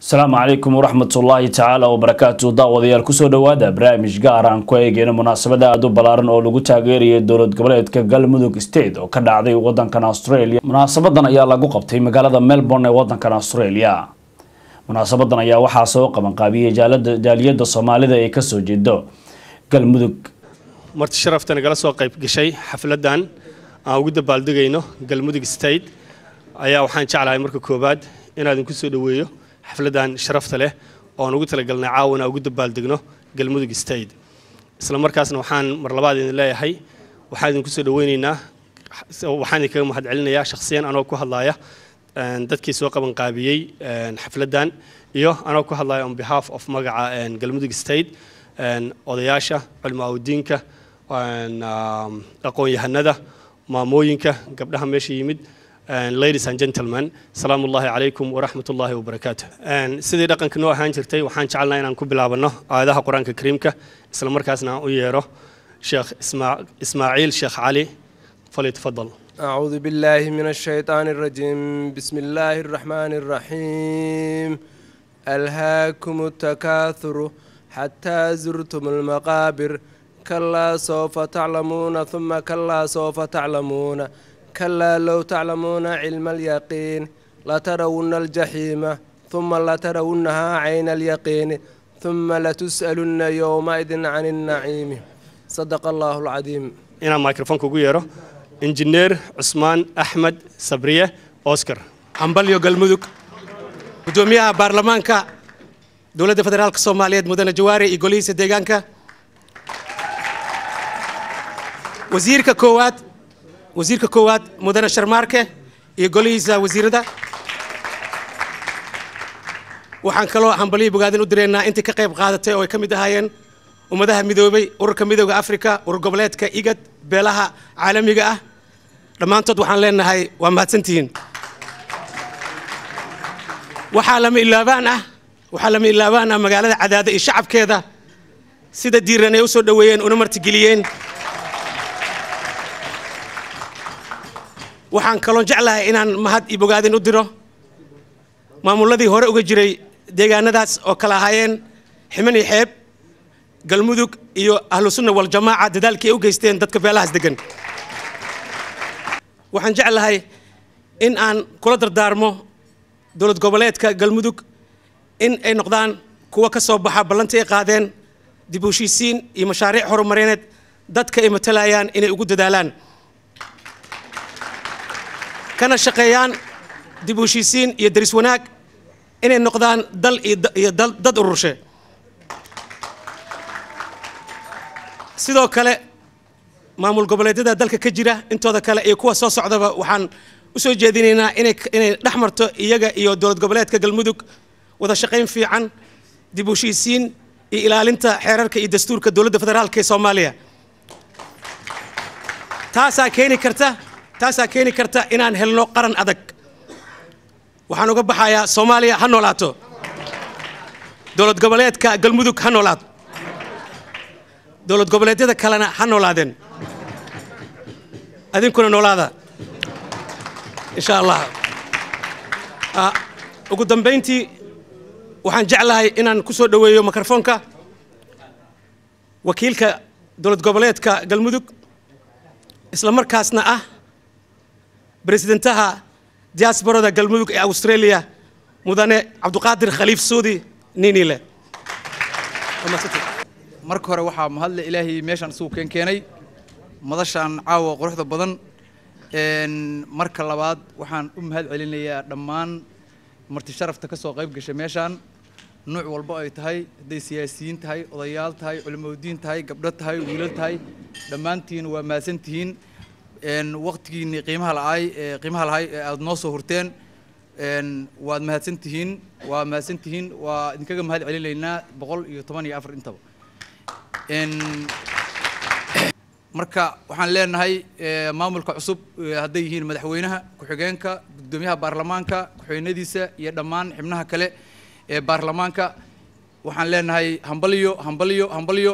asalaamu calaykum waraxmatullaahi tacaala wabarakaatu daawadayaal kusoo dhowaada barnaamij gaar aan ku eegeyno munaasabada aada u ballaaran oo lagu taageerayay dowlad goboleedka galmudug state oo ka dhacday wadankan australia munaasabadan ayaa lagu qabtay magaalada melbourne ee wadankan australia munaasabadan ayaa waxaa soo qabanqaabiyey jaaliyada soomaalida ee kasoo jeedo galmudug marti sharafta nagala soo qayb gashay xafladan aan ugu dabaaldegayno galmudug state ayaa waxaan jeclahay marka koowaad inaan idinku soo dhoweeyo xafladan sharafta leh ooan ugu talagalnay caawana ugu dabaaldegno galmudug state isla markaasna waxaan mar labaad idin leeyahay waxaan idinku soo dhoweyneynaa waxaan idinkaga mahadcelinayaa shakhsiyan anoo ku hadlaaya dadkii soo qabanqaabiyey xafladan iyo anoo ku hadlaya on behalf of magaca galmudug state odayaasha culimaauddiinka aqoon-yahanada maamooyinka gabdhaha meesha yimid ladies and gentlemen salaamu ullahi calaykum waraxmat ullahi wabarakaatu sidii dhaqanka noo ahaan jirtay waxaan jecelnaha inaan ku bilaabano aayadaha qur-aanka kariimka isla markaasna aan u yeero sheekh ismaaciil sheekh cali falyatafadal أعوذ بالله من الشيطان الرجيم بسم الله الرحمن الرحيم ألهاكم التكاثر حتى زرتم المقابر كلا سوف تعلمون ثم كلا سوف تعلمون كلا لو تعلمون علم اليقين لترون الجحيم ثم لترونها عين اليقين ثم لتسألن يومئذ عن النعيم صدق الله العظيم inaan microfonka ugu yeero injineer cusmaan axmed sabriye oscar hambalyo galmudug guddoomiyaha baarlamaanka dowladda federaalk soomaaliyeed mudane jawaari iyo golihiisa deegaanka wasiirka koowaad wasiirka koowaad mudane sharmaarke iyo golihiisa wasiirada waxaan kaloo hambalyo bogaadin u direynaa intii ka qayb qaadatay oo ay ka mid ahaayeen ummadaha midoobay ururka midooda africa urur goboleedka igad beelaha caalamiga ah dhammaantood waxaan leenahay waa mahadsantihiin waxaa lama ilaabaan ah waxaa lama ilaabaan ah magaalada cadaada iyo shacabkeeda sida diiran ay u soo dhoweeyeen una martigeliyeen waxaan kaloon jeclahay inaan mahad iyo bogaadin u diro maamuladii hore uga jiray deegaanadaas oo kala ahaayeen ximan iyo xeeb galmudug iyo ahlu sunna waljamaaca dadaalkii ay u geysteen dadka beelahaas degan waxaan jeclahay in aan kula dardaarmo dowlad goboleedka galmudug in ay noqdaan kuwa ka soo baxa ballantii ay qaadeen dib u heshiisiin iyo mashaariic horumarineed dadka ay matalayaan inay ugu dadaalaan kana shaqeeyaan dib u heshiisiin iyo daris wanaag inay noqdaan dal iyo dad ururshe sidoo kale maamul goboleedyada dalka ka jira intooda kale iyo kuwa soo socdaba waxaan u soo jeedinaynaa inay dhex marto iyaga iyo dowlad goboleedka galmudug wada shaqayn fiican dib u heshiisiin iyo ilaalinta xeerarka iyo dastuurka dowladda federaalka ee soomaaliya taasaa keeni karta taasaa keeni karta inaan helno qaran adag waxaan uga baxayaa soomaaliya ha noolaato dowlad goboleedka galmudug ha noolaato dowlad goboleedyada kalena ha noolaadeen adinkuna noolaada insha allah ugu dambayntii waxaan jeclahay inaan ku soo dhoweeyo mikrofoonka wakiilka dowlad goboleedka galmudug isla markaasna ah presidentaha diasborada galmudug ee australia mudane cabduqaadir khaliif suudi ninile marka hore waxaa mahadle ilaahay meeshaan isugu keen keenay madashaan caawa quruxda badan marka labaad waxaan u mahad celinayaa dhammaan marti sharafta ka soo qayb gashay meeshaan nuuc walba ay tahay hadday siyaasiyiin tahay odayaal tahay culimaudiin tahay gabdho tahay wiilal tahay dhammaantiin waa mahadsantihiin waqtigiinii qiimaha la'ay qiimaha lahay ee aada noo soo hurteen waad mahadsantihiin waa mahadsantihiin waa idinkaga mahad celinaynaa boqol iyo toban iyo afar intaba marka waxaan leenahay maamulka cusub hadday yihiin madaxweynaha ku-xigeenka guddoomiyaha baarlamaanka ku-xigeenadiisa iyo dhammaan xibnaha kale ee baarlamaanka waxaan leenahay hambalyo hambalyo hambalyo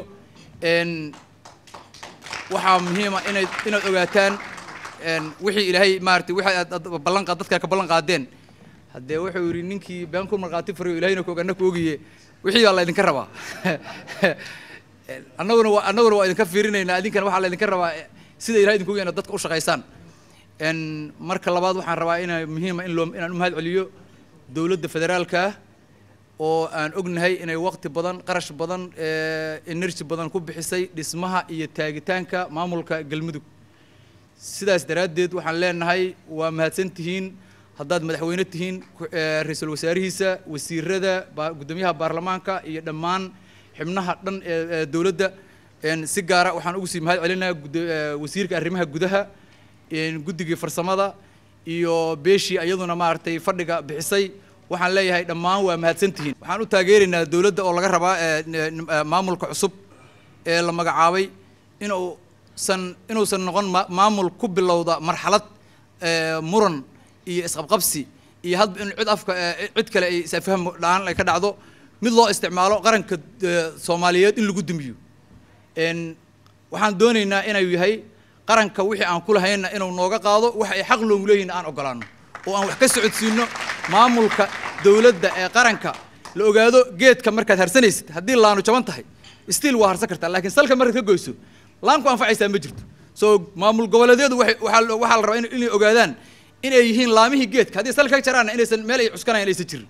waxaa muhiima inay inaad ogaataan wixii ilaahay maaragtay wixii aad ballan qaad dadka ka ballan qaadeen haddee wuxuu yidhi ninkii been ku markhaati furayo ilahayna koog anna ku ogiye wixii baa laydinka rabaa annaguna waa annaguna waa idinka fiirinaynaa idinkana waxaa laydinka rabaa sida ilahay idinku ogyahay inaad dadka u shaqaysaan n marka labaad waxaan rabaa ina muhiima in loo inaan u mahad celiyo dowladda federaalka ah oo aan ognahay inay waqti badan qarash badan energy badan ku bixisay dhismaha iyo taagitaanka maamulka galmudug sidaas daraaddeed waxaan leenahay waa mahadsan tihiin haddaad madaxweyne tihiin ra-iisul wasaarihiisa wasiirada guddoomiyaha baarlamaanka iyo dhammaan xibnaha dhan ee dowladda si gaara waxaan ugu sii mahad celinayaa wasiirka arrimaha gudaha guddigii farsamada iyo beeshii iyaduna maaragtay fadhiga bixisay waxaan leeyahay dhammaan waa mahadsantihiin waxaan u taageeraynaa dowladda oo laga rabaa maamulka cusub ee la magacaabay inuusan inuusan noqon maamul ku bilowda marxalad muran iyo isqabqabsi iyo hadba in cid afka cid kale ay isafaham dhaan ay ka dhacdo mid loo isticmaalo qaranka soomaaliyeed in lagu dumiyo waxaan doonaynaa inuu yahay qaranka wixii aan ku lahayna inuu nooga qaado waxa ay xaq loogu leeyihin aan ogolaano oo aan wax ka socodsiino maamulka dowladda ee qaranka la ogaado geedka markaad harsanaysid haddii laanu jaban tahay stiil waa harsan kartaa laakiin salka markaad ka goyso laan ku anfacaysaa ma jirto soo maamul goboleedyadu waxaa waxaa la rabaa inay ogaadaan inay yihiin laamihii geedka haddii salka ka jaraanna inaysan meel ay cuskanayan aysan jirin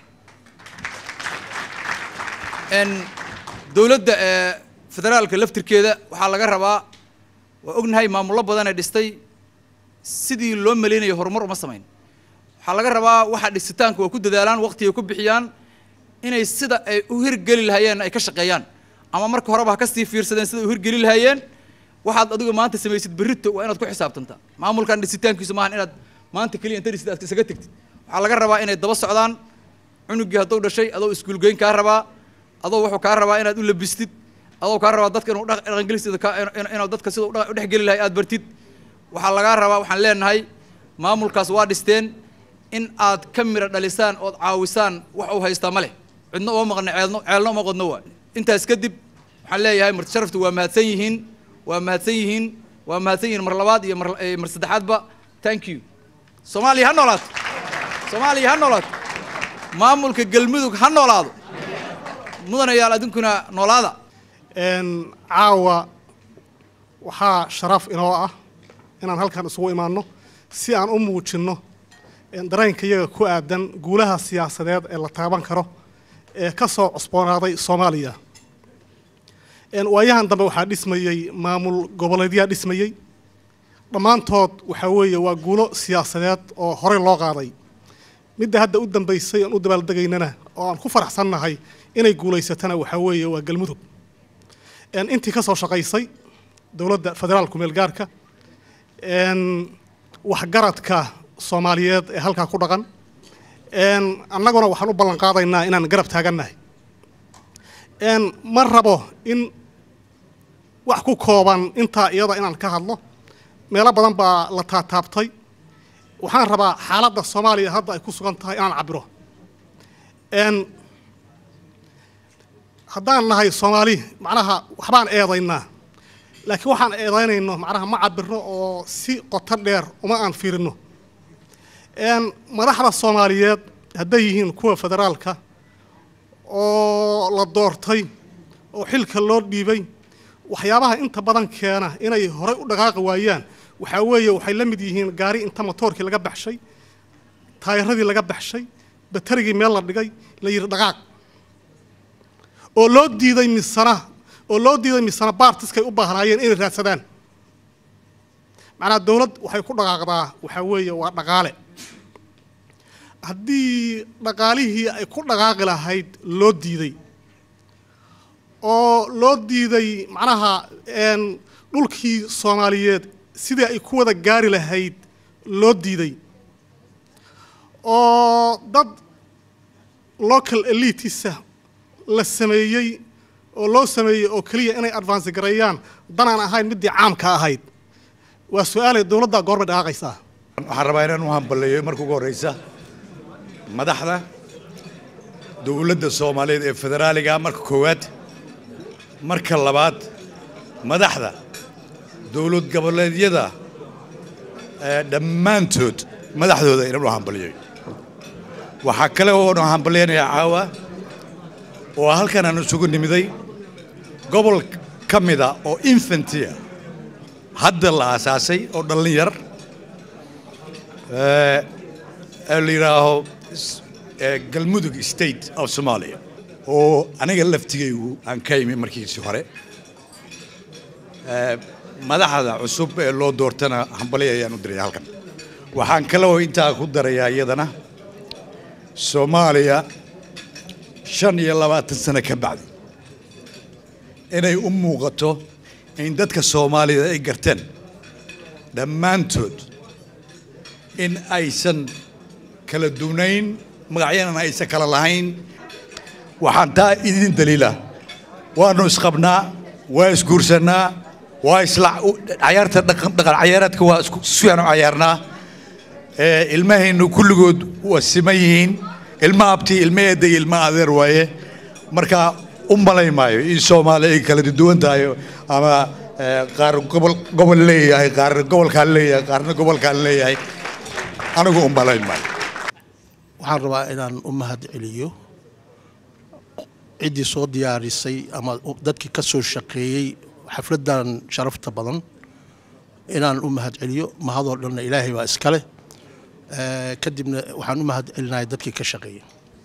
dowladda federaalka laftirkeeda waxaa laga rabaa waa ognahay maamullo badanee dhistay sidii loo malaynayo horumar uma samayn waxaa laga rabaa waxa dhisitaanka waa ku dadaalaan waqtigay ku bixiyaan inay sida ay u hirgeli lahaayeen ay ka shaqeeyaan ama marka horeba ha kasii fiirsadeen sida ay u hirgeli lahaayeen waxaad adigu maanta samaysid berrito waa inaad ku xisaabtantaa maamulkan dhisitaankiisu maahan inaad maanta keliya inta dhisid aad isaga tegtid waxaa laga rabaa inay daba socdaan cunugii hadduu dhashay adoo iskuulgeyn kaa rabaa adoo wuxuu kaa rabaa inaad u labistid adoo kaa rabaa dadka inuu dhaqangelisida inuu dadka sida u dhexgeli lahay aad bartid waxaa lagaa rabaa waxaan leenahay maamulkaas waa dhisteen in aad ka mira dhalisaan ood caawisaan wax uu haystaa ma leh cidna uma maqna ceelno ceelna uma qodno waa intaas kadib waxaan leeyahay marti sharaftu waa mahadsan yihiin waa mahadsan yihiin waa mahadsan yihiin mar labaad iyo mar mar saddexaadba thank you soomaaliya ha noolaato soomaaliya ha noolaato maamulka galmudug ha noolaado mudanayaal adinkuna noolaada caawa waxaa sharaf inoo ah inaan halkan isugu imaanno si aan u muujinno dareenka iyaga ku aadan guulaha siyaasadeed ee la taaban karo ee ka soo cusboonaaday soomaaliya waayahan dambe waxaa dhismayey maamul goboleedyaa dhismayey dhammaantood waxaa weeye waa guulo siyaasadeed oo horey loo qaaday midda hadda u dambaysay aan u dabaaldegaynana oo aan ku faraxsannahay inay guulaysatana waxaa weeye waa galmudug intii ka soo shaqaysay dowladda federaalku meel gaarka waxgaradka soomaaliyeed ee halkaa ku dhaqan annaguna waxaan u ballan qaadaynaa inaan garab taagannahay ma rabo in wax ku kooban intaa iyada inaan ka hadlo meelo badan baa la taataabtay waxaan rabaa xaaladda soomaaliya hadda ay ku sugan tahay inaan cabiro haddaan nahay soomaali macnaha waxbaan eedaynaa laakiin waxaan eedaynayno macnaha ma cabirno oo si qoto dheer uma aan fiirino madaxda soomaaliyeed hadday yihiin kuwa federaalka oo la doortay oo xilka loo dhiibay waxyaabaha inta badan keena inay horey u dhaqaaqi waayaan waxaa weeye waxay la mid yihiin gaari inta motoorkii laga baxshay taayiradii laga baxshay batarigii meel la dhigay la yidhi dhaqaaq oo loo diiday misana oo loo diiday misana baartiskay u baahnaayeen inay raadsadaan macnaha dowlad waxay ku dhaqaaqdaa waxaa weeye waa dhaqaale haddii dhaqaalihii ay ku dhaqaaqi lahayd loo diiday oo loo diiday macnaha dhulkii soomaaliyeed sidii ay ku wada gaari lahayd loo diiday oo dad local elitisa la sameeyey oo loo sameeyey oo keliya inay advance gareeyaan danaan ahayn middii caamka ahayd waa su-aalay dowladda goorbay dhaqaaqaysaa waxaan rabaa inaan u hambaleeyo marka ugu horreysa madaxda dowladda soomaaliyeed ee federaaliga marka koowaad marka labaad madaxda dowlad goboleedyada dhammaantood madaxdooda inaan u hambaliyo waxaa kale oonu hambalyaynayaa caawa oo halkan aan isugu nimiday gobol ka mida oo infantia hadda la aasaasay oo dhallin yar ee ee la yidhaaho s- ee galmudug state of somalia oo aniga laftigaygu aan ka imi markiisii hore Ee, madaxda cusub ee loo doortana hambalyo ayaan u diraya halkan waxaan kaloo intaa ku darayaa iyadana soomaaliya shan iyo labaatan sano ka bacdi inay u muuqato in dadka soomaalida ay garteen dhammaantood in aysan kala duwnayn magacyana aysan kala lahayn waxaan taa idin daliila waanu isqabnaa waa isguursanaa waa isla cayaarta dhaqan dhaqan cayaareedka waa isku suyaan u cayaarnaa ee ilmahaynu kulligood waa siman yihiin ilma abti ilma eedda iyo ilma adeer waaye marka u malay maayo in soomaaliya ay kala duwan tahay ama ee, qaar gobol gobol leeyahay qaarna gobolkaan leeyahay qaarna gobolkaan leeyahay anigu u malay maayo waxaan rabaa inaan u mahad celiyo ciddii soo diyaarisay ama u- dadkii ka soo shaqeeyey xafladdan sharafta badan inaan u mahad celiyo mahadoo dhanna ilaahay baa iskale Eh, kadibna waxaan u mahad celinaya dadkii ka shaqeeyey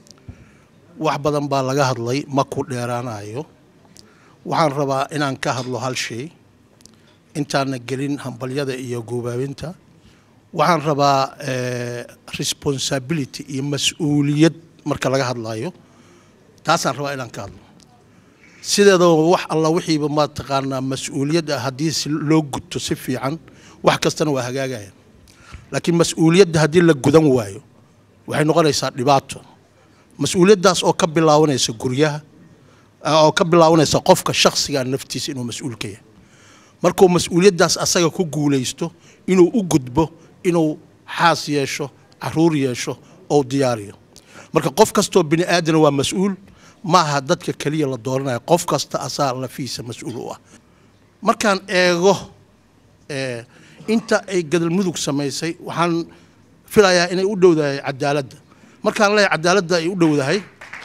wax badan baa laga hadlay ma ku dheeraanayo waxaan rabaa inaan ka hadlo hal shay intaana gelin hambalyada iyo guubaabinta waxaan rabaa eh, responsibility iyo mas-uuliyad marka laga hadlayo taasaan rabaa inaan ka hadlo sideedaba wax alla wixiiba ma taqaanaa mas-uuliyad ah haddii si loo guto si fiican wax kastana waa hagaagayaan laakiin mas-uuliyadda haddii la gudan waayo waxay noqonaysaa dhibaato mas-uuliyaddaas oo ka bilaabanaysa guryaha ah, oo ka bilaabanaysa qofka shakhsiga naftiisa inuu mas-uul ka yahay markuu mas-uuliyaddaas asaga ku guulaysto inuu u gudbo inuu xaas yeesho caruur yeesho oo diyaariyo marka qof kastoo bini aadana waa mas-uul maaha dadka keliya la dooranayo qof kasta asaa lafiisa mas-uul u ah markaan eego eh, inta ay gadalmudug samaysay waxaan filayaa inay u dhowdahay cadaaladda markaan leeyahay cadaaladda ay u dhowdahay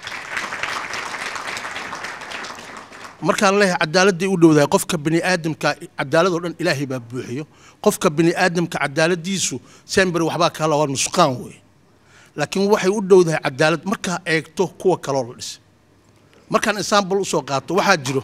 markaan leeyahay cadaaladday u dhowdahay qofka bini aadamka cadaaladoo dhan ilaahay baa buuxiyo qofka bini aadamka cadaaladiisu sember waxbaa kala waa nusqaan wey laakiin waxay u dhowdahay cadaalad markaa eegto kuwa kaloo la dhisay markaan example usoo qaato waxaa jiro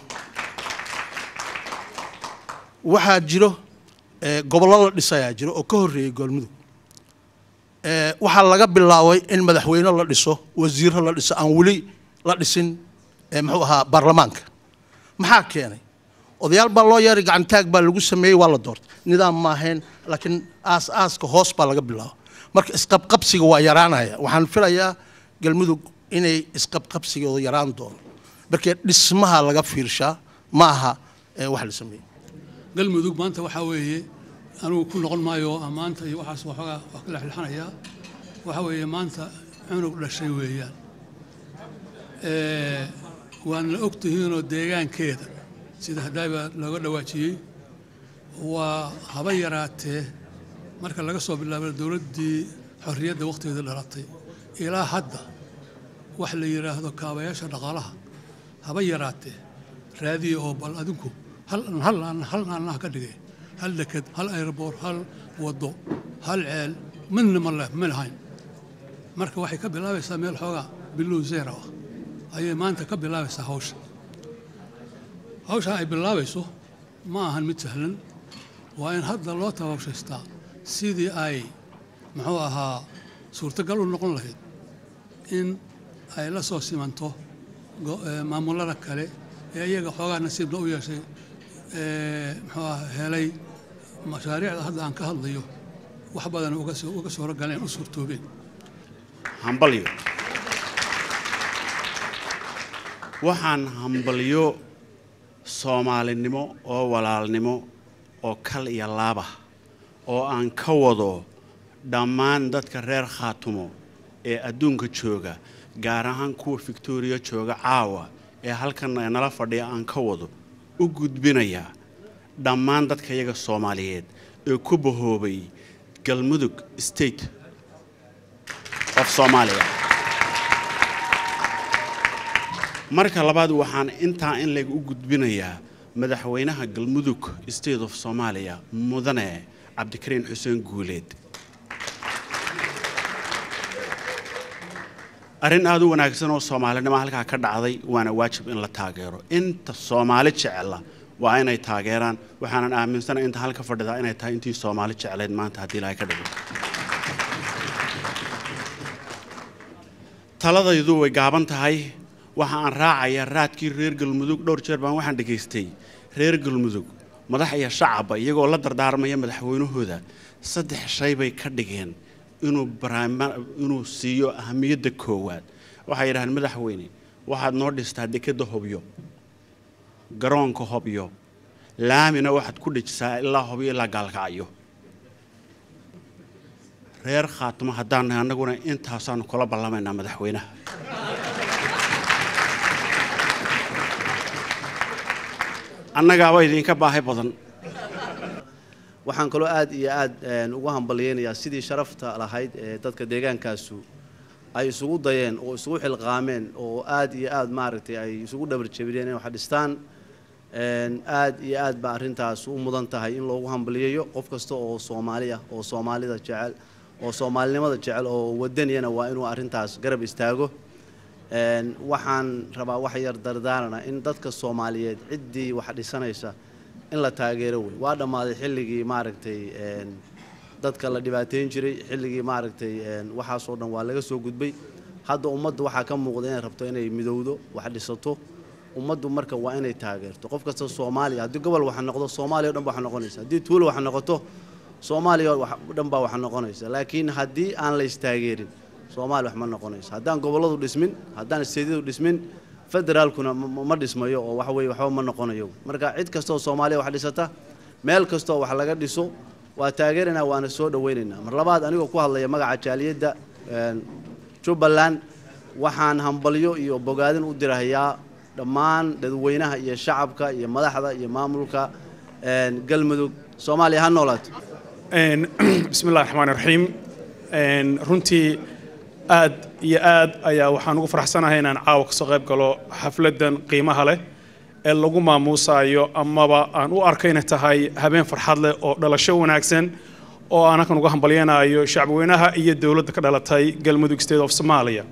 waxaa jiro eh, gobollo la dhisayaa jiro oo ka horreeyey goolmudug Eh, waxaa laga bilaabay in madaxweyne la dhiso wasiiro la dhiso aan weli la dhisin eh, muxuu ahaa baarlamaanka maxaa keenay odayaal baa loo yeeray gacantaag baa lagu sameeyey waa la doortay nidaam maahayn laakiin aas aaska hoos baa laga bilaabo marka isqabqabsiga waa yaraanaya waxaan filayaa galmudug inay isqabqabsigooda yaraan doono markee dhismaha laga fiirshaa ma aha eh, wax la sameeyey galmudug maanta waxaa weeye anugu ku noqon maayo ammaanta iyo waxaas waxoogaa waa ka lexlexanayaa waxaa weeye maanta cunug dhashay weeyaan Eh, waana og tihiinoo deegaankeeda sida haddaaba looga dhawaajiyey waa haba yaraatee marka laga soo bilaabo dowladdii xorriyadda wakhtigeeda dhalatay ilaa hadda wax la yidhaahdo kaabayaasha dhaqaalaha haba yaraatee raadiya oo bal adinku hal hal hal aannaha ka dhigay hal deked hal aeroboor hal waddo hal ceel midna ma leh ma lahayn marka waxay ka bilaabaysaa meel xoogaa bilow zero ah ayay maanta ka bilaabaysaa hawsha hawsha ay bilaabayso ma ahan mid sahlan waa in hadda loo tababshaystaa sidii ay muxuu ahaa suurtagal u noqon lahayd in ay la soo simanto go- eh, maamulada kale ee iyaga xoogaa nasiibna u yeeshay eh, muxuu ahaa helay mashaariicda hadda aan ka hadlayo wax badan uga soo uga soo galeen u suurtoobeen hambalyo waxaan hambalyo soomaalinimo oo walaalnimo oo kal iyo laaba oo aan ka wado dhammaan dadka reer khaatumo ee adduunka jooga gaar ahaan kuwa victoriya jooga caawa ee halkan ee nala fadhiya aan ka wado u gudbinayaa dhammaan dadka iyaga soomaaliyeed ee ku bahoobay galmudug state of soomaaliya marka labaad waxaan intaa in leg u gudbinayaa madaxweynaha galmudug state of soomaaliya mudane cabdikariin xuseen guuleed arrin aada u wanaagsan oo soomaalinimo halkaa ka dhacday waana waajib in la taageero inta soomaali jecela waa inay taageeraan waxaanan aaminsanahay inta halka fadhidaa inay tahay intii soomaali jecleyd maanta haddii ilaahay ka dhigo taladaydu way gaaban tahay waxa aan raacayaa raadkii reer galmudug dhowr jeer baan waxaan dhegaystay reer galmudug madax iyo shacabba iyagoo la dardaarmaya madaxweynahooda saddex shay bay ka dhigeen inuu barnaama- inuu siiyo ahamiyadda koowaad waxay yidhahdeen madaxweyne waxaad noo dhistaa dekedda hobyo garoonka hobyo laamina waxaad ku dhejisaa ilaa hobyo ilaa gaalkacyo reer khaatimo haddaan nahay annaguna intaasaanu kula ballamaynaa madaxweynaha annagaaba idinka baahi badan waxaan kaloo aad iyo aad een, ugu hambalyeynayaa sidii sharafta lahayd ee dadka deegaankaasu ay isugu dayeen oo isugu xilqaameen oo aad iyo aad maaragtay ay isugu dhabarjabiyeen inay wax dhistaan een, aad iyo aad baa arrintaas u mudan tahay in loogu hambalyeeyo qof kasta oo soomaali ah oo soomaalida jecel oo soomaalinimada jecel oo wadaniyana waa inuu arrintaas garab istaago Een, waxaan rabaa wax yar dardaarana in dadka soomaaliyeed ciddii wax dhisanaysa in la taageero wey waa dhammaaday xilligii maaragtay een, dadka la dhibaateyn jiray xilligii maaragtay een, waxaasoo dhan waa laga soo gudbay hadda ummadda waxaa ka muuqda inay rabto inay midowdo wax dhisato ummaddu marka waa inay taageerto qof kasta soomaaliya haddii gobol wax noqdo soomaaliya o dhan baa wax noqonaysa haddii tuulo wax noqoto soomaaliya oo dhan baa wax noqonaysa laakiin haddii aan la istaageerin soomaaliya wax ma noqonayso haddaan gobolladu dhismin haddaan isteedyadu dhismin federaalkuna ma- ma ma dhismayo oo waxa weeye waxba ma noqonayo marka cid kastoo soomaaliya wax dhisata meel kastoo wax laga dhiso waa taageeraynaa waana soo dhawaynaynaa mar labaad anigoo ku hadlaya magaca jaaliyadda een, jubbaland waxaan hambalyo iyo bogaadin u dirahayaa dhammaan dadweynaha iyo shacabka iyo madaxda iyo maamulka een, galmudug soomaaliya ha noolaato Een, bismi illahi raxmaan raxiim Een, runtii aad iyo aad ayaa waxaan ugu faraxsanahay inaan caawa kasoo qayb galo xafladan qiimaha leh ee lagu maamuusayo amaba aan u arko inay tahay habeen farxad leh oo dhalasho wanaagsan oo aan halkan uga hambalyanayo shacbweynaha iyo dowladda ka dhalatay galmudug state of somalia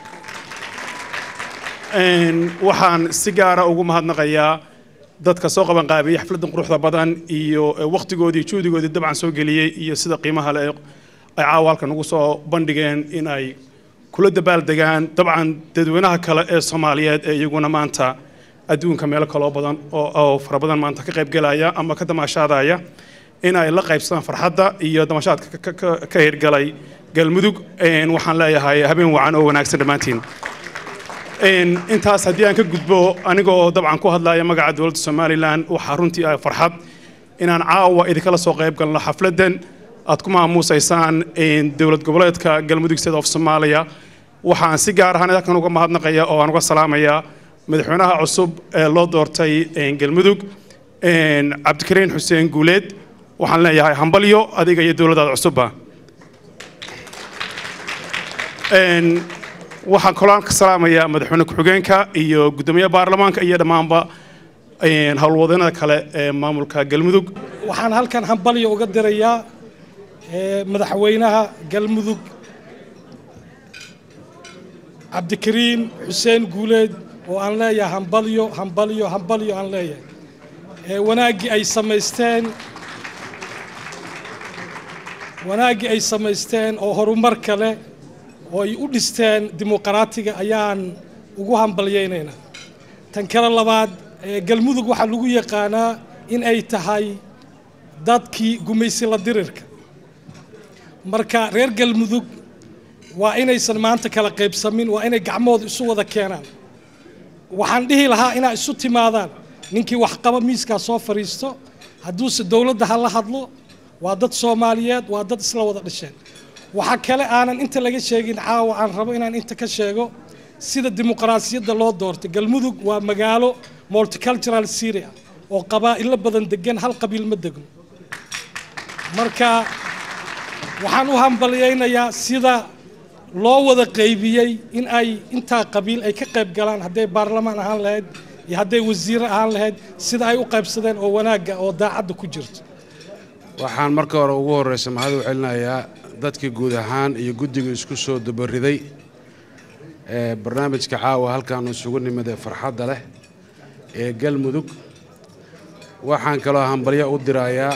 Een, waxaan si gaara ugu mahadnaqayaa dadka soo qaban qaabiyey xafladan quruxda badan iyo eh, waqtigoodii juhdigoodii dabcan soo geliyey iyo sida qiimaha leh ay caawa halkan ugu soo bandhigeen in ay kula dabaaldegaan dabcan dadweynaha kale ee soomaaliyeed ee iyaguna maanta adduunka meelo kaloo badan oo oo fara badan maanta ka qaybgelaya ama ka damaashaadaya in ay la qaybsadaan farxadda iyo damashaadka ka- ka- ka hirgalay galmudug Een, waxaan leeyahay habeen wacan oo wanaagsan dhammaantiin Een, intaas haddii aan ka gudbo anigoo dabcan ku hadlaya magaca dowladda somalilan waxaa runtii ah farxad inaan caawa idinkala soo qayb galno xafladan aad ku maamuusaysaan een, dowlad goboleedka galmudug state of somalia waxaan si gaar ahaan halkan uga mahadnaqaya oo aan uga salaamaya madaxweynaha cusub ee loo doortay een, galmudug een, cabdikariin xuseen guuleed waxaan leeyahay hambalyo adiga iyo dowladdaada cusubba Een, waxaan kaloo ka salaamayaa madaxweyne ku-xigeenka iyo guddoomiyaha baarlamaanka iyo dhammaanba een, howlwadeennada kale ee maamulka galmudug waxaan halkan hambalyo uga dirayaa eh, madaxweynaha galmudug cabdikariin xuseen guuleed oo aan leeyahay hambalyo hambalyo hambalyo aan leeyahay Eh, wanaaggii ay samaysteen wanaaggii ay samaysteen oo horumarka leh oo ay u dhisteen dimuqraatiga ayaan ugu hambalyaynaynaa tan kale labaad eh, galmudug waxaa lagu yaqaanaa in ay tahay dadkii gumaysi la dirirka marka reer galmudug waa inaysan maanta kala qaybsamin waa inay gacmooda isu wada keenaan waxaan dhihi lahaa inaa isu timaadaan ninkii waxqaba miiskaa soo fadhiisto hadduuse dowladda ha la hadlo waa dad soomaaliyeed waa dad isla wada dhasheen waxaa kale aanan inta laga sheegin caawa aan rabo inaan inta ka sheego sida dimuqraasiyadda loo doortay galmudug waa magaalo multicultural syria oo qabaa'ilo badan degan hal qabiil ma degno marka waxaan u hambalyaynayaa sida loo wada qaybiyey in ay intaa qabiil ay ka qayb galaan hadday baarlamaan ahaan lahayd iyo hadday wasiiro ahaan lahayd sida ay u qaybsadeen oo wanaagga oo daacadda ku jirto waxaan marka hore ugu horreysa mahad u celinayaa dadkii guud ahaan iyo guddiga isku soo dabariday ee barnaamijka caawa halkaanu isugu nimid ee farxadda leh ee galmudug waxaan kaloo hambalyo u dirayaa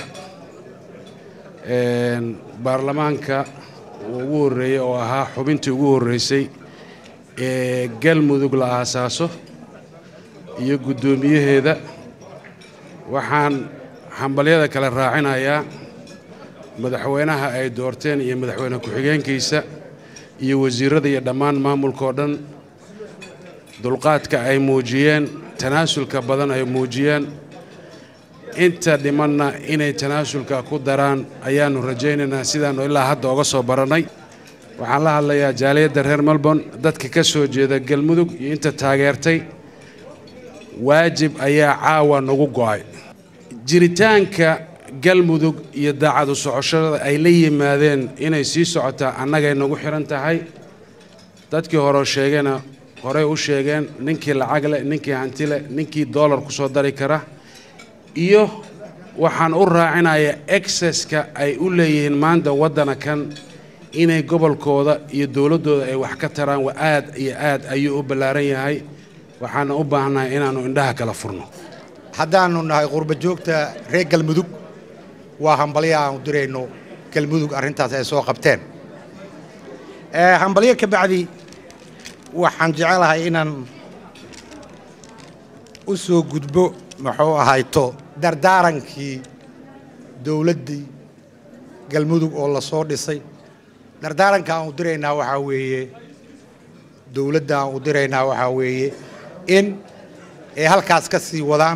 baarlamaanka ugu horreeyey oo ahaa xubintii ugu horreysay ee galmudug la aasaaso iyo guddoomiyaheeda waxaan hambalyada kale raacinayaa madaxweynaha ay doorteen iyo madaxweyne ku-xigeenkiisa iyo wasiirada iyo dhammaan maamulkaoo dhan dulqaadka ay muujiyeen tanaasulka badan ay muujiyeen inta dhimanna inay tanaasulka ku daraan ayaannu rajaynaynaa sidaannu ilaa hadda oga soo barannay waxaan la hadlayaa jaaliyadda reer melbourne dadka ka soo jeeda galmudug iyo inta taageertay waajib ayaa caawa nagu go'ay jiritaanka galmudug iyo daacadu socoshada ay la yimaadeen inay sii socotaa annagay nagu xihan tahay dadkii hore sheegena horey u sheegeen ninkii lacag leh ninkii hanti leh ninkii doolar ku soo dari kara iyo waxaan u raacinayaa exceska ay u leeyihiin maanta waddana kan inay gobolkooda iyo dowladdooda ay wax ka taraan waa aad iyo aad ayuu u ballaaran yahay waxaana u baahannahay inaannu indhaha kala furno haddaannu nahay qurba joogta reer galmudug waa hambalyo aanu dirayno galmudug arrintaas ay soo qabteen hambalyo ka bacdi waxaan jecelahay inaan u soo gudbo muxuu ahayto dardaarankii dowladdii galmudug oo la soo dhisay dardaaranka aan u diraynaa waxaa weeye dowladda aan u diraynaa waxaa weeye in ay halkaas ka sii wadaan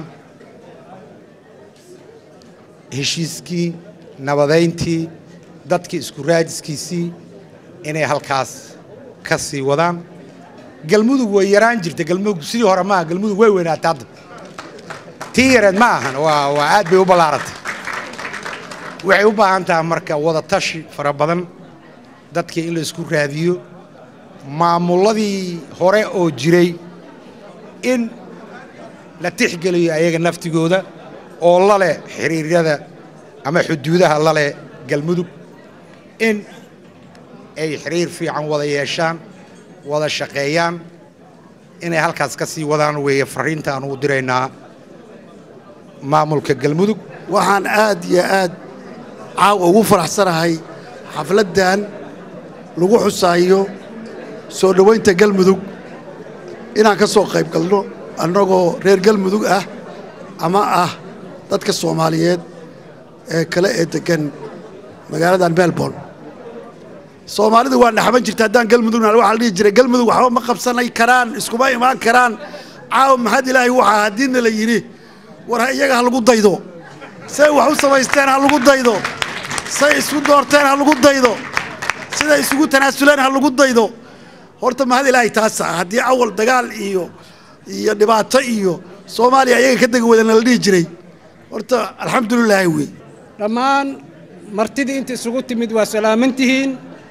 heshiiskii nabadayntii dadkii isku raajiskiisii inay halkaas ka sii wadaan galmudug way yaraan jirta galmudug sidii hore maaha galmudug way weynaatay hadda tii yareed ma ahan waa waa aad bay u ballaarantay waxay u baahan tahay marka wada tashi fara badan dadkii in la isku raadiyo maamulladii hore oo jiray in la tixgeliyo ayaga naftigooda oo la leh xiriiryada ama xuduudaha la leh galmudug in ay xiriir fiican wada yeeshaan wada shaqeeyaan inay halkaas ka sii wadaan weeye farriinta aan ugu diraynaa maamulka galmudug waxaan aad iyo aad caawa ugu faraxsanahay xafladdan lagu xusaayo soo dhowaynta galmudug inaan ka soo qayb galno annagoo reer galmudug ah ama ah dadka soomaaliyeed ee kale ee deggan magaaladan melbourne soomaalidu waa naxban jirta haddaan galmudugna waxaa la dhihi jiray galmudug waxba ma qabsanay karaan iskuma imaan karaan caawa maxad ilaahay waxaa haddiina la yidhi war iyaga ha lagu daydo say wax u samaysteen ha lagu daydo say isku doorteen ha lagu daydo siday isugu tanaasuleen ha lagu daydo horta mahad ilaahay taasa haddii awal dagaal iyo iyo dhibaato iyo soomaaliya iyaga ka degi wadana la dhihi jiray horta alxamdulilaahi wey dhammaan martidii inta isugu timid waa salaamantihiin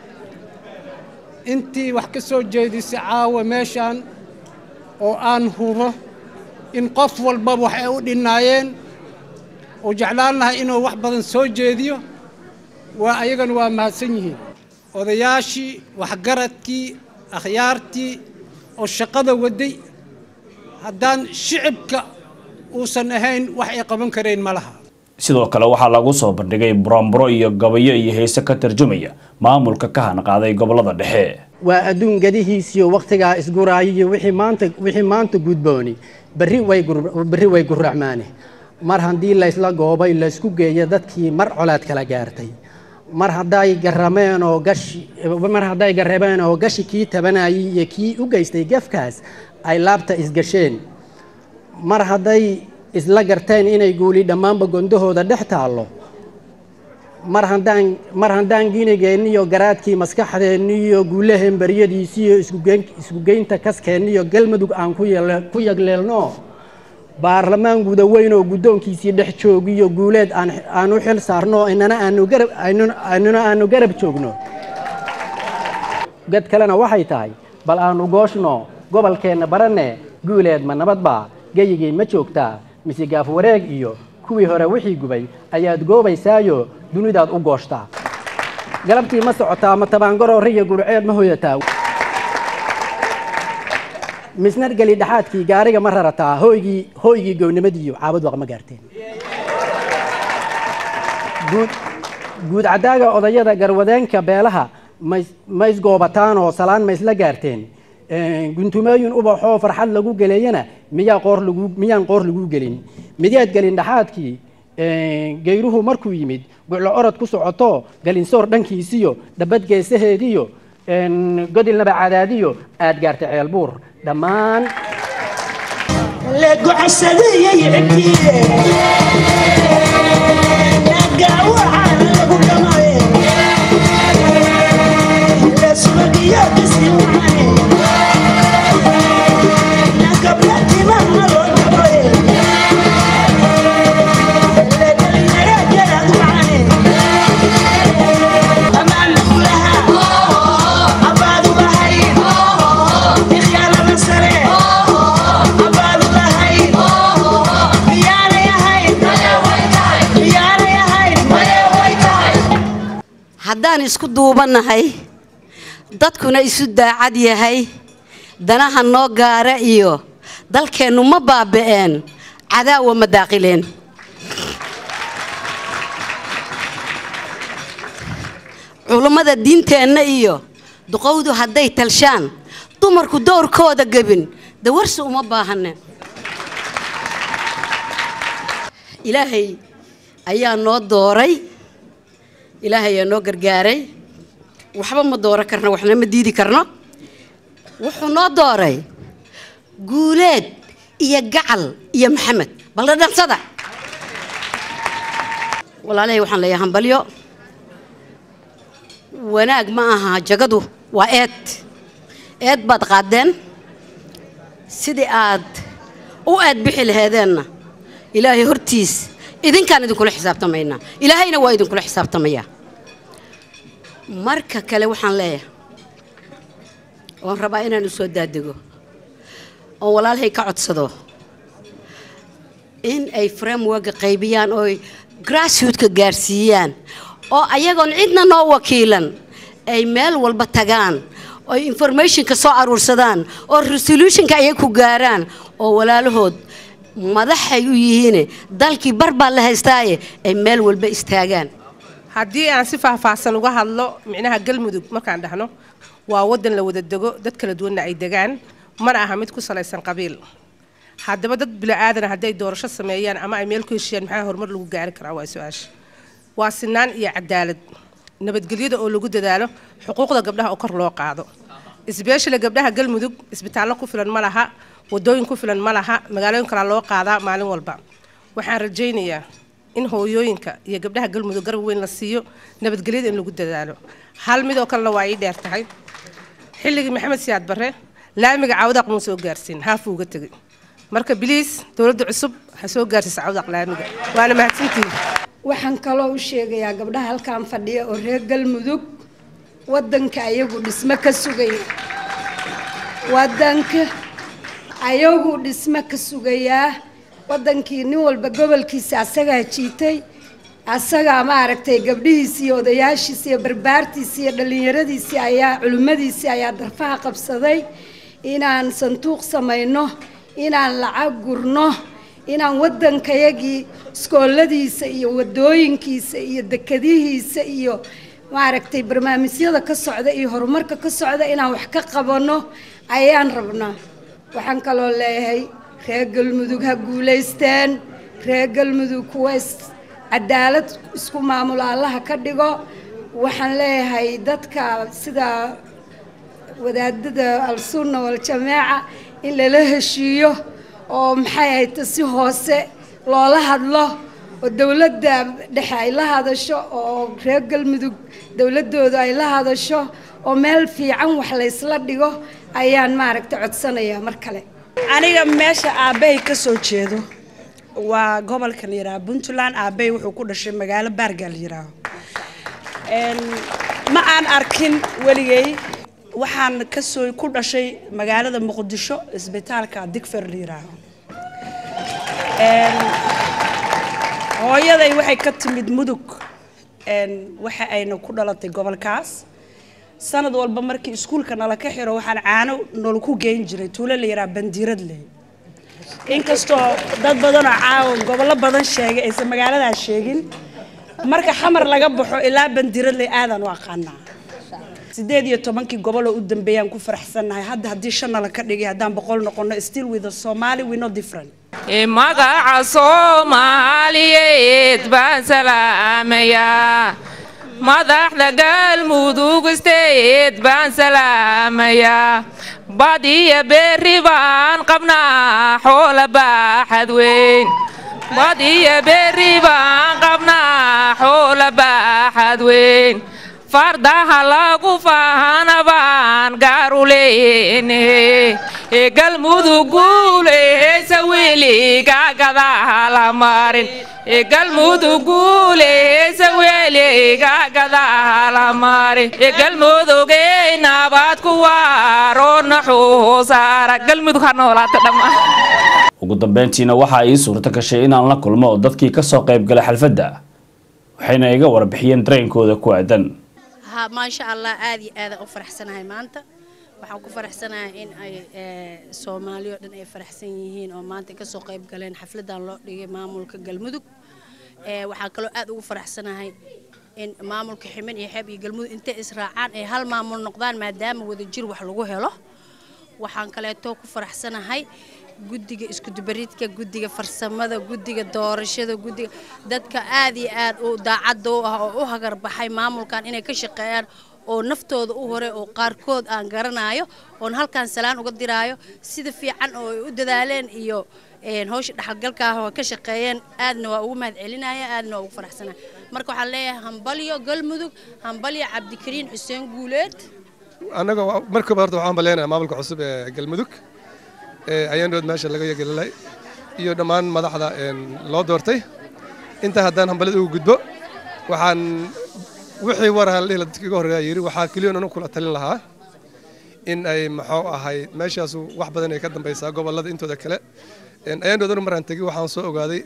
intii wax ka soo jeedisay caawa meeshaan oo aan hubo in qof walba wax ay u dhinnaayeen oo jeclaan lahay inuu wax badan soo jeediyo waa ayagana waa mahadsan yihiin odayaashii waxgaradkii akhyaartii oo shaqada waday haddaan shicibka uusan ahayn wax ay qaban karayn ma laha sidoo kale waxaa lagu soo bandhigay buraanburo iyo gabayo iyo heese ka tarjumaya maamulka ka hanqaaday gobolada dhexe waa adduun gadihiisiyo wakhtigaa isguraayiyo wixii maanta wixii maanta gudbooni berri way gur- berri way gurracmaane mar haddii laysla goobay laysku geeyo dadkii mar colaad kala gaartay mar hadday garameen oo gashi mar hadday garabeen oo gashi kii tabanayay iyo kii u geystay gefkaas ay laabta isgasheen mar hadday isla garteen inay guuli dhammaanba gondahooda dhex taallo mar haddaan mar haddaan ginigeenniyo garaadkii maskaxdeenniyo guulaheen baryadiisiyo iskugeyn- iskugeynta kaskeenniyo galmudug aan ku yeele- ku yagleelno baarlamaan guda weyn oo guddoonkiisii dhex joogiyo guuleed aan aan u xil saarno inana aanu garab aynuna aynuna aanu garab joogno gad kalena waxay tahay bal aanu gooshno gobolkeenna baranne guuleed ma nabad baa geyigii ma joogtaa mise gaaf wareeg iyo kuwii hore wixii gubay ayaad goobaysaayo dunidaad u gooshtaa galabtii ma socotaa ma tabaangaro riya gurceed ma hoyataa misnar geli dhexaadkii gaariga ma rarataa hooygii hooygii gownimadiiyo caabad waq ma gaarteen guud guud caddaaga odayada garwadeenka beelaha mays- ma isgoobataan oo salaan ma isla gaarteen guntumooyin ubaxoo farxad lagu geleeyana miyaa qoor lagu miyaan qoor lagu gelin miyaad gelin dhexaadkii geyruhu markuu yimid guclo orod ku socoto galinsoor dhankiisiyo dhabad geesaheediyo godilnaba cadaadiyo aad gaartay ceelbuur dhammaan haddaan isku duubanahay dadkuna isu daacad yahay danaha noo gaara iyo dalkeennu ma baaba'een cadaawa ma daaqileen culummada diinteenna iyo duqowdu hadday talshaan dumarku dowrkooda gebin dawarsi uma baahane ilaahay ayaa noo dooray ilaahay ayaa noo gargaaray waxba ma dooro karno waxna ma diidi karno wuxuu noo dooray guuleed iyo gacal iyo maxamed balna dhansada walaalahay waxaan leeyahay hambalyo wanaag ma aha jagadu waa eed eed baad qaadeen sidii aad u eed bixi laheedeenna ilaahay hortiis idinkaan idinkula xisaabtamaynaa ilaahayna waa idinkula xisaabtamayaa marka kale waxaan leeyahay oon rabaa inaan u soo daadego oon walaalhay ka codsado in ay frameworka qaybiyaan oo ay grassrootka gaarsiiyaan oo ayagoon cidna noo wakiilan ay meel walba tagaan oo informationka soo aruursadaan oo resolutionka ayay ku gaaraan oo walaalahood madaxay u yihiine dalkii bar baa la haystaaye ay meel walba istaagaan haddii aan si faahfaahsan uga hadlo micnaha galmudug markaan dhahno waa waddan la wada dego dad kala duwanna ay degaan mana aha mid ku salaysan qabiil haddaba dad bila'aadana hadday doorasho sameeyaan ama ay meel ku heshiyaan maxaa horumar lagu gaari karaa waa su-aasha waa sinaan iyo cadaalad nabadgelyada oo lagu dadaalo xuquuqda gabdhaha oo kor loo qaado isbeeshale gabdhaha galmudug isbitaallo ku filan ma laha wadooyin ku filan ma laha magaalooyin kalaa loo qaadaa maalin walba waxaan rajaynayaa in hooyooyinka iyo gabdhaha galmudug garab weyn la siiyo nabadgelyada in lagu dadaalo hal midoo kalena waa ii dheer tahay xilligii maxamed siyaad barre laamiga cawdaq muu soo gaarsiin haafuu uga tegay marka biliis dowladda cusub ha soo gaarsiisa cawdaq laamiga waana mahadsantihin waxaan kaloo u sheegayaa gabdhaha halkan fadhiya oo reer galmudug waddanka ayagu dhismo ka sugaya waddanka ayagu dhismo ka sugayaa waddankii nin walba gobolkiisa asagaa jiitay asagaa maaragtay gabdhihiisii iyo odayaashiisii iyo barbaartiisii iyo dhallinyaradiisii ayaa culimmadiisii ayaa darfaha qabsaday inaan sanduuq samayno inaan lacag gurno inaan waddankayagii iskooladiisa iyo wadooyinkiisa iyo dekadihiisa iyo maaragtay barnaamijyada ka socda iyo horumarka ka socda inaan wax ka qabanno ayaan rabnaa waxaan kaloo leeyahay reer galmudug ha guulaysteen reer galmudug kuwa is cadaalad isku maamulo allaha ka dhigo waxaan leeyahay dadka sida wadaadada al-sunna wal-jamaaca in lala heshiiyo oo maxay ahayta si hoose loola hadlo oo dowladda dhexe ay la hadasho oo reer galmudug dowladdooda ay la hadasho oo meel fiican wax laysla dhigo ayaan maaragta codsanayaa mar kale aniga meesha aabbahay ka soo jeedo waa gobolka la yidhaaha puntland aabbahay wuxuu ku dhashay magaalo baarga la yidhaaho ma aan arkin weligay waxaan kasoo ku dhashay magaalada muqdisho isbitaalka digfer la yiraaho Een, hooyaday waxay ka timid mudug een, waxa ayna ku dhalatay gobolkaas sanad walba markii iskuulka nala ka xiro waxaan caano nol ku geyn jiray tuulo la yidhaha bandiiradley inkastoo dad badanoo caawa gobollo badan sheegay aysan magaaladaas sheegin marka xamar laga baxo ilaa bandiiradley aadaan u aqaanaa sideed iyo tobankii gobol oo u dambeeyaan ku faraxsannahay hadda haddii shan nala ka dhigay haddaan boqol noqono still with the somali we no different magaca soomaaliyeed baan salaamayaa madaxda galmudug isteed baan salaamayaa bad iyo berri baan qabnaa xoola baaxad weyn bad iyo berri baan qabnaa xoola baaxad weyn fardaha lagu faahana baan gaaru leeyne ee galmudug guuleysa weliga gadaha la marin ee galmudug guuleysa weliga gadaha la marin ee galmudugey nabad ku waaro naxuusaara galmudug ha noolaato dhammaan ugu dambeyntiina waxaa ii suurto gashay inaan la kulmo dadkii kasoo qayb galay xalfadda waxayna iga warbixiyeen dareenkooda ku aadan ها ما شاء الله آدي آدي أفرح سنة هاي مانتا waxaan ku faraxsanahay in ay soomaali oo dhan ay faraxsan yihiin oo maanta kasoo qayb galeen xafladan loo dhigay maamulka galmudug waxaan kaloo aad ugu faraxsanahay in maamulka ximen iyo xeeb iyo galmudug intay israacaan ay hal maamul noqdaan maadaama wadajir wax lagu helo waxaan kaleeto ku faraxsanahay guddiga iskudubaridka guddiga farsamada guddiga doorashada guddiga dadka aad iyo aad u daacadda u ah oo u hagarbaxay maamulkan inay ka shaqeeyaan oo naftooda u hore oo qaarkood aan garanayo oon halkan salaan uga diraayo sida fiican oo ay u dadaaleen iyo hawsha dhaxalgalka ah oo ka shaqeeyeen aadna waa ugu mahad celinaya aadna waa ugu faraxsanaya marka waxaan leeyahay hambalyo galmudug hambalyo cabdikariin xuseen guuleed annaga markaba horta waxaan baleenayaa maamulka cusub ee galmudug ayaandhood meesha laga yegelalay iyo dhammaan madaxda loo doortay intaa haddaan hambalada ugu gudbo waxaan wixii war halihila dadka iga horreeya yidhi waxaa keliyoon anu kula talin lahaa in ay maxuu ahay meeshaasu wax badan ay ka dambaysaa gobollada intooda kale ayaandhood anu maraan tegi waxaan soo ogaaday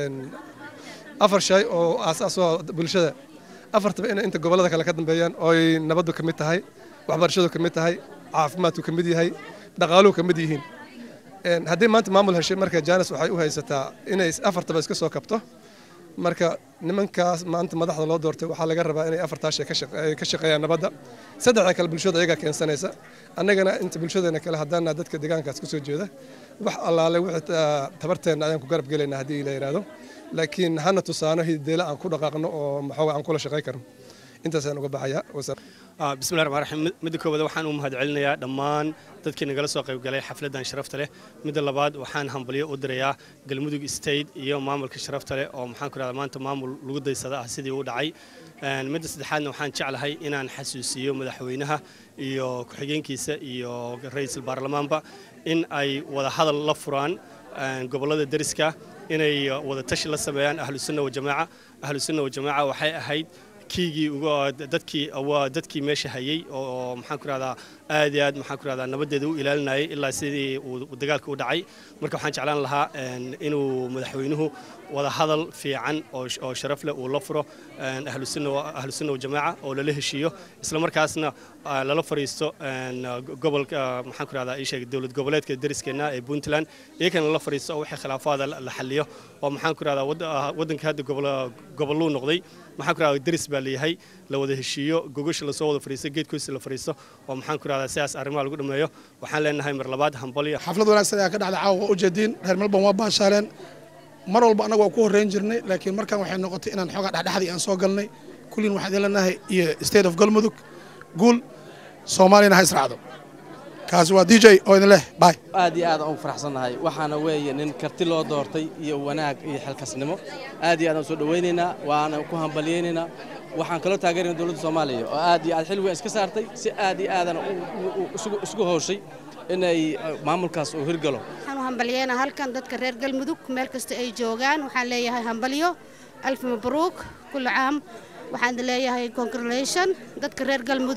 afar shay oo aasaasoo bulshada afartaba inay inta gobollada kale ka dambeeyaan ooy nabaddu ka mid tahay waxbarashadu ka mid tahay caafimaadku ka mid yahay dhaqaaluhu ka mid yihiin haddii maanta maamul heshay marka janes waxay u haysataa inay afartaba iska soo kabto marka nimankaas maanta madaxda loo doortay waxaa laga rabaa inay afartaa shay ka shaqeeyaan nabadda saddexda kale bulshada ayagaa keensanaysa annagana inta bulshadeena kale haddaana dadka deegaankaas kusoo jeeda wax allaale wixii tabarteenna ayaan ku garab gelaynaa haddii la yidhaahdo laakiin hana tusaano hideela aan ku dhaqaaqno oo maxooga aan kula shaqey karno intaasaan uga baxayaa bismillahi raxmaan raxiim midda koowaad waxaan u mahadcelinayaa dhammaan dadkii nagala soo qayb galay xafladdan sharafta leh midda labaad waxaan hambalyo u dirayaa galmudug state iyo maamulka sharafta leh oo maxaan ku rahdaa maanta maamul lagu daysada ah sidii u dhacay midda saddexaadna waxaan jeclahay inaan xasuusiyo madaxweynaha iyo ku-xigeenkiisa iyo ra'iisul baarlamaanba in ay wada hadal la furaan gobollada deriska inay wada tashi la sameeyaan ahlusunna wajamaaca ahlusunna wajamaaca waxay ahayd kiigii dadkii waa dadkii meesha hayay oo maxaan ku rahdaa aad iyo aad maxaan ku rahdaa nabadeeda u ilaalinayay ilaa sidii uu dagaalka u dhacay marka waxaan jeclaan lahaa inuu madaxweynuhu wada hadal fiican oo sharaf leh uu la furo ahlusunna wajamaaca oo lala heshiiyo isla markaasna lala fariisto gobolka maxaan ku rahdaa isheeg dowlad goboleedka deriskeenna ee puntland iyagana lala fariisto oo wixii khilaafaada la xaliyo oo maxaan ku rahdaa waddanka hadda gobolluu noqday maxaan ku rahdaa deris baa leeyahay la wada heshiiyo gogosha lasoo wada fariisto geedkoisa la fariisto oo maxaan ku rahdaa sidaas arrimaha lagu dhameeyo waxaan leenahay mar labaad hambalyo xaflad wanaagsan ayaa ka dhacday caawa waa ujeediin reer melbourne waa baashaaleen mar walba annaga waa ku horreyn jirnay laakiin markan waxay noqotay inaan xoogaa dhexdhexdii aan soo galnay kullin waxaan idin leenahay iyo state of galmudug guul soomaaliyana ha israacdo kaasi waa d j oo idin leh bay aad iyo aad aan ugu faraxsannahay waxaana weeye nin karti loo doortay iyo wanaag iyo xilkasnimo aad iyo aad aan soo dhowaynaynaa waana ku hambalyaynaynaa waxaan kaloo taageerayna dowladda soomaaliya oo aad iyo aad xil weyn iska saartay si aad iyo aadana isugu howshay inay maamulkaas uu hirgalo waxaan u hambalyeynaa halkan dadka reer galmudug meel kasta ay joogaan waxaan leeyahay hambalyo alfi mabruuk kulli caam waxaan leeyahay congratulation dadka reer galmudug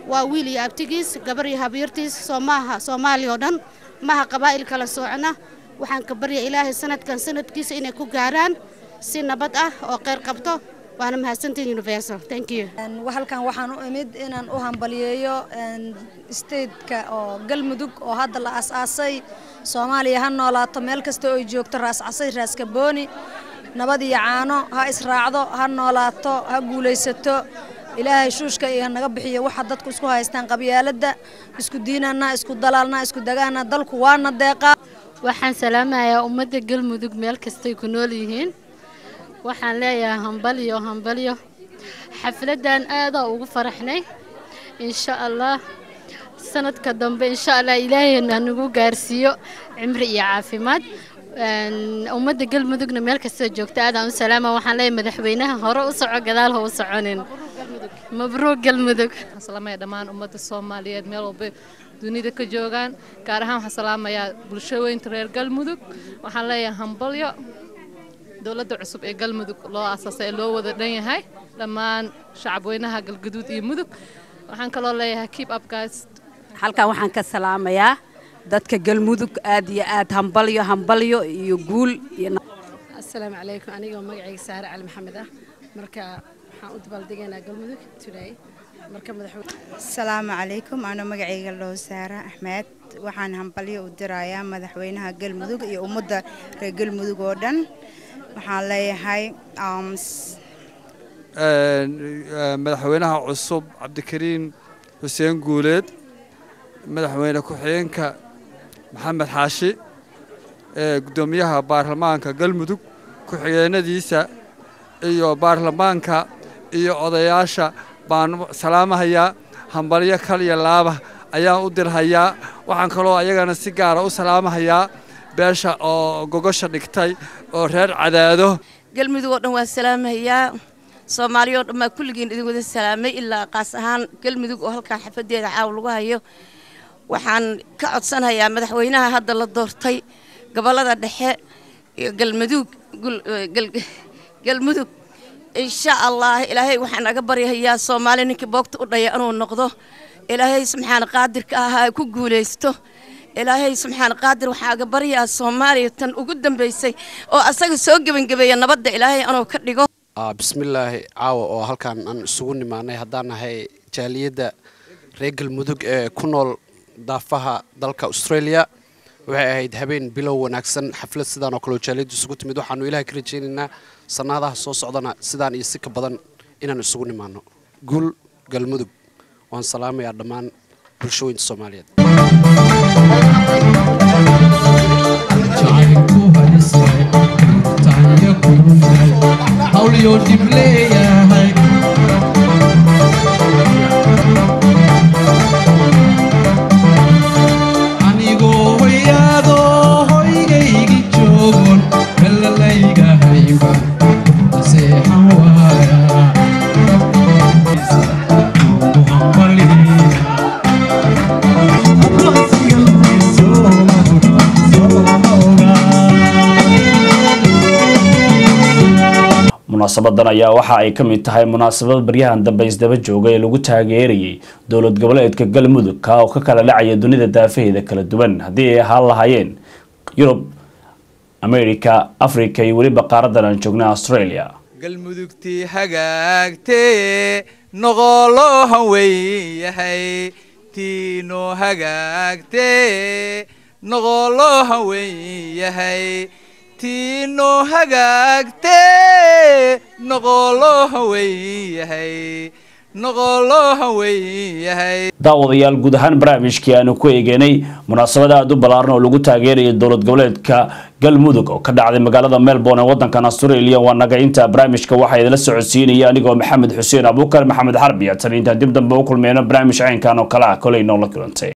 waa wiil iyo abtigiis gabar iyo habyartiis soo maaha soomaaliya oo dhan maaha qabaa'il kala soocna waxaan ka barya ilaahay sanadkan sanadkiisa inay ku gaaraan si nabad ah oo kheyr qabto waana mahadsantiin universal thank you halkan waxaan u imid inaan u hambaliyeeyo stateka oo galmudug oo hadda la aas-aasay soomaaliya ha noolaato meel kasta oo ay joogto raas casay raas kabooni nabad iyo caano ha israacdo ha noolaato ha guulaysato ilaahay shuushka iyo naga bixiyo waxa dadku isku haystaan qabyaaladda isku diinana isku dalaalna isku dagaana dalku waana deeqaa waxaan salaamayaa ummadda galmudug meel kastay ku nool yihiin waxaan leeyahay hambalyo hambalyo xafladdan aadaa ugu faraxnay insha allah sanadka dambe insha allah ilaahayna nagu gaarsiiyo cimri iyo caafimaad ummadda galmudugna meel kastoo joogta aadaan u salaama waxaan leeyahay madaxweynaha hore u soco gadaal ha u soconin mabruuq galmudug salaamaya dhammaan ummadda soomaaliyeed meel walba dunida ka joogaan gaar ahaan waxaan salaamayaa bulshooyinka reer galmudug waxaan leeyahay hambalyo dowladda cusub ee galmudug loo aasaasay ee loo wada dhan yahay dhammaan shacabweynaha galgaduud iyo mudug waxaan kaloo leeyahay keep up guys halkan waxaan ka salaamayaa dadka galmudug aad iyo aad hambalyo hambalyo iyo guul iyo asalaamu calaykum anigoo magacayga saare cali maxamed ah marka waxaan u dabaaldegaynaa galmudug today marka madaxweyne asalaamu calaykum anoo magacayga loo saara axmed waxaan hambalyo u dirayaa madaxweynaha galmudug iyo ummadda reer galmudug oo dhan waxaan leeyahay madaxweynaha cusub cabdikariin xuseen guuleed madaxweyne ku-xigeenka maxamed xaashi gudoomiyaha baarlamaanka galmudug ku-xigeenadiisa iyo baarlamaanka iyo odayaasha baan salaamahayaa hambalyo kal iyo laaba ayaan u dirhayaa waxaan kaloo ayagana si gaara u salaamahayaa beesha oo gogosha dhigtay oo reer cadaado galmudug oo dhan waan salaamahayaa soomaaliya oo dhan baa kulligiin idin wada salaamay ilaa qaas ahaan galmudug oo halkan xafadeeda caaw lagu hayo waxaan ka codsanayaa madaxweynaha hadda la doortay gobollada dhexe iyo galmudug galmudug insha allah ilaahay waxaan naga baryahayaa soomaali ninkii boogta u dhaya inuu noqdo ilaahay subxaana qaadirka ahaa ku guulaysto ilaahay subxaana qaadir waxaa aga baryaa soomaaliya tan ugu dambaysay oo asaga soo gebangebeeya nabadda ilaahay anuu ka dhigo bismillaahi caawa oo halkan aan isugu nimaanay haddaan nahay jaaliyadda reer galmudug ee ku nool daafaha dalka australia waxay ahayd habeen bilow wanaagsan xaflad sidaan oo kaleo jaaliyaddu isugu timid waxaanu ilaah ka rajaynaynaa sannaadaha soo socdana sidaan iyo si ka badan inaan isugu nimaano guul galmudug waan salaamayaa dhammaan bulshooyinta soomaaliyeed munaasabadan ayaa waxa ay ka mid tahay munaasabad baryahan dambe isdaba jooga ee lagu taageerayay dowlad goboleedka galmudug ka oo ka kala dhacaya dunida daafaheeda kala duwan haddii ay ahaan lahaayeen yurub america africa iyo weliba qaaradan aan joogna australia galmudugtii hagaagtee noqoloo hanweyn yahay tiinoo hagaagtee noqoloo hanweyn yahay tiinoo hagaagtee noqoloo hanweyn yahay noqoloo hanweyn yahay daawadayaal guud ahaan barnaamijkii aanu ku eegeynay munaasabada aada u ballaaran oo lagu taageerayay dowlad goboleedka galmudug oo ka dhacday magaalada melbourne ee wadankan australia waa naga inta barnaamijka waxaa idinla socodsiinaya anigoo maxamed xuseen abuukar maxamed xarbi tan intaan dib dambe u kulmeyno barnaamij caynkan oo kale ah koley noola kulantay